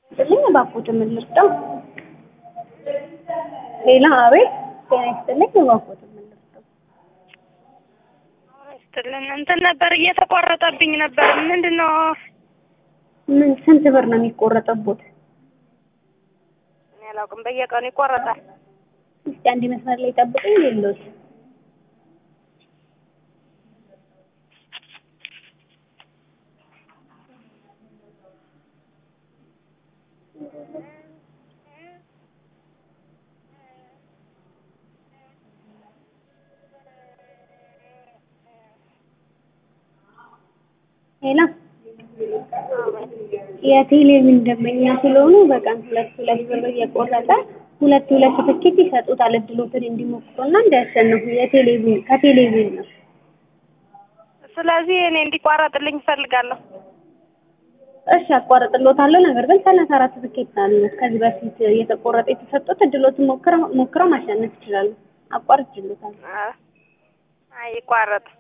ይስጥልኝ እባክዎትን ምን ልርዳው? ሌላ አቤት ጤና ይስጥልኝ እባክዎትን ምን ልርዳው? ይስጥልን እንትን ነበር እየተቆረጠብኝ ነበር። ምንድን ነው ምን ስንት ብር ነው የሚቆረጠቦት? እኔ አላውቅም። በየቀኑ ይቆረጣል። እስቲ አንድ መስመር ላይ ጠብቁኝ የለውት ሌላ የቴሌቪዥን ደንበኛ ስለሆኑ በቀን ሁለት ሁለት ብር እየቆረጠ ሁለት ሁለት ትኬት ይሰጡታል እድሎትን እንዲሞክሩና እንዲያሸንፉ የቴሌቪዥን ከቴሌቪዥን ነው። ስለዚህ እኔ እንዲቋረጥልኝ እፈልጋለሁ። እሺ አቋርጥሎታለሁ። ነገር ግን ሰላሳ አራት ትኬት አሉ ከዚህ በፊት እየተቆረጠ የተሰጡት እድሎትን ሞክረው ሞክረው ማሸነፍ ይችላሉ። አቋርጭሎታል። አይ ይቋረጥ።